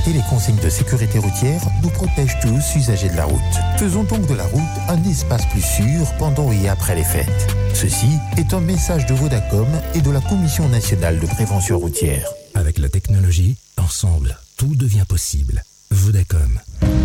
respecter les consignes de sécurité routière nous protège tous usagers de la route. Faisons donc de la route un espace plus sûr pendant et après les fêtes. Ceci est un message de Vodacom et de la Commission nationale de prévention routière. Avec la technologie, ensemble, tout devient possible. Vodacom.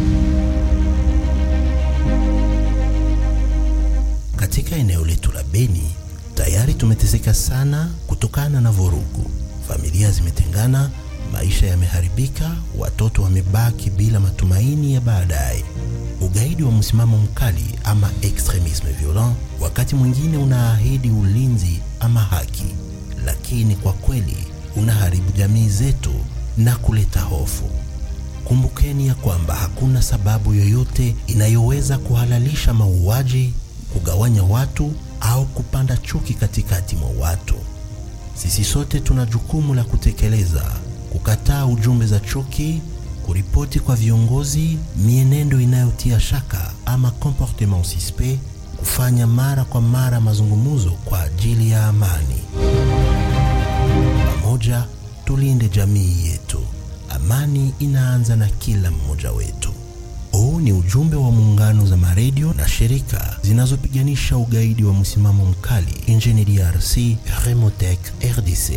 Katika eneo letu la Beni tayari tumeteseka sana kutokana na vurugu. Familia zimetengana, maisha yameharibika, watoto wamebaki bila matumaini ya baadaye. Ugaidi wa msimamo mkali ama extremisme violent wakati mwingine unaahidi ulinzi ama haki, lakini kwa kweli unaharibu jamii zetu na kuleta hofu. Kumbukeni ya kwamba hakuna sababu yoyote inayoweza kuhalalisha mauaji, kugawanya watu au kupanda chuki katikati mwa watu. Sisi sote tuna jukumu la kutekeleza, kukataa ujumbe za chuki, kuripoti kwa viongozi mienendo inayotia shaka ama comportement suspect, kufanya mara kwa mara mazungumzo kwa ajili ya amani. Pamoja tulinde jamii yetu. Amani inaanza na kila mmoja wetu. Huu ni ujumbe wa muungano za maredio na shirika zinazopiganisha ugaidi wa msimamo mkali nchini DRC, Remotec RDC.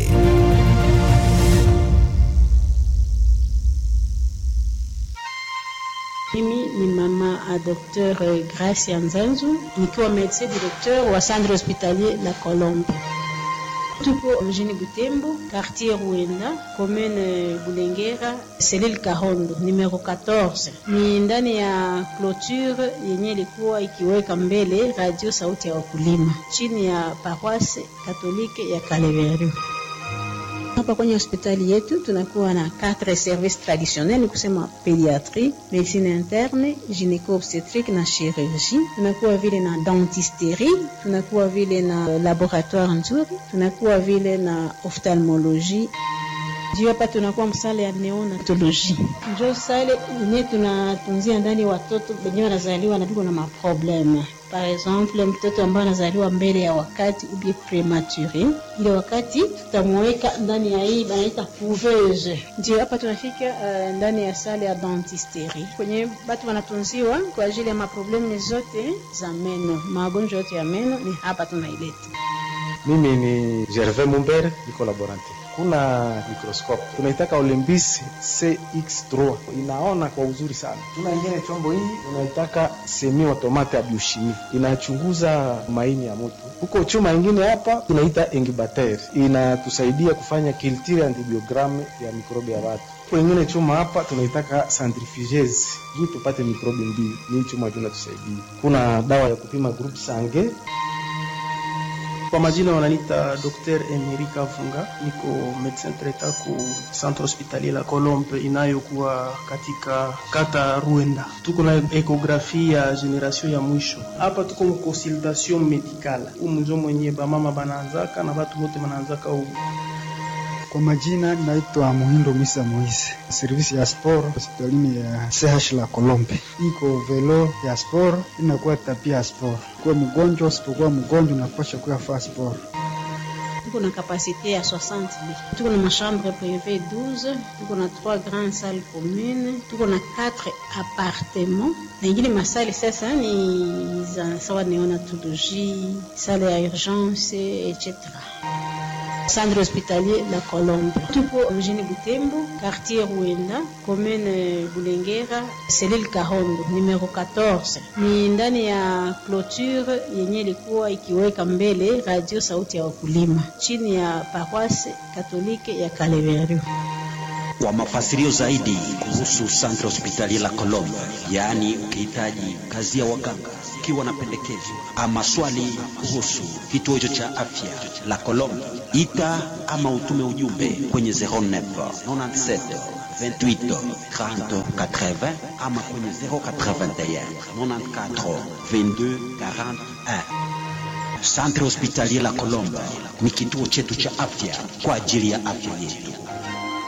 Mimi ni mama a Dr. Gracia Nzanzu nikiwa medecin directeur wa centre hospitalier La Colombe. Tuko mjini Butembo, quartier Ruenda, commune Bulengera, selile Kahondo, numero 14. Ni ndani ya clôture yenye ilikuwa ikiweka mbele radio sauti ya wakulima chini ya paroisse katolike ya Kaleveru. Hapa kwenye hospitali yetu tunakuwa na quatre services traditionnels, ni kusema pediatrie, medicine interne, gynéco obstétrique na chirurgie. Tunakuwa vile na dentisterie, tunakuwa vile na laboratoire nzuri, tunakuwa vile na ophtalmologie juu hapa tunakuwa msale ya neonatoloji, njo sale ne tunatunzia ndani watoto wenye wanazaliwa na viko na maprobleme. Par exemple, mtoto ambaye anazaliwa mbele ya wakati ubie premature, ile wakati tutamweka ndani ya hii banaita couveuse. Ndio hapa tunafika uh, ndani ya sale ya dentisterie kwenye batu wanatunziwa kwa ajili ya maprobleme zote za meno, magonjwa yote ya meno ni hapa tunaileta. Mimi ni Gervais Mumbere, niko laborante. Kuna microscope tunaitaka Olympus CX3 inaona kwa uzuri sana. Tuna ingine chombo hii unaitaka semi automate ya biochimie inachunguza maini ya mtu. Huko chuma ingine hapa tunaita incubateur inatusaidia kufanya culture antibiogramme ya mikrobi ya watu. Huko ingine chuma hapa tunaitaka centrifugeuse juu tupate mikrobi mbili. Ni chuma tunatusaidia. Kuna dawa ya kupima group sange kwa majina wananita Dr. Emerika Funga, niko medecin traitant ku centre hospitalier la Colombe inayokuwa katika kata Ruenda. Tuko na ekografi ya generation ya mwisho hapa, tuko mu consultation medicale umunjo mwenye bamama banaanzaka na batu bote banaanzaka u kwa majina naitwa Muhindo Misa Moise, servisi ya sport hospitalini ya CH la Kolombe. Iko velo ya sport inakuwa tapia ya sport. Kuwa mgonjwa usipokuwa mgonjwa unapasha kuya faa sport. Tuko na kapasite ya 60 lits. Tuko na machambre privé 12, tuko na 3 grandes salles communes, tuko na 4 appartements. Na ingine masali sasa ni za sawa neonatologie, salle ya urgence etc. Centre hospitalier La Colombe. Tuko mjini Butembo, quartier Ruenda, commune Bulengera, selile Kahondo, numero 14. Ni ndani ya clôture yenye ilikuwa ikiweka mbele radio sauti ya wakulima chini ya paroisse katolike ya Kaleveru. Kwa mafasirio zaidi kuhusu Centre Hospitalier La Colombe, yaani ukihitaji kazi ya waganga, ukiwa na pendekezo ama swali kuhusu kituo hicho cha afya La Colombe, ita ama utume ujumbe kwenye 09 97 28 30 80 ama kwenye 081 94 22 41. Centre Hospitalier La Colombe ni kituo chetu cha afya kwa ajili ya afya yetu.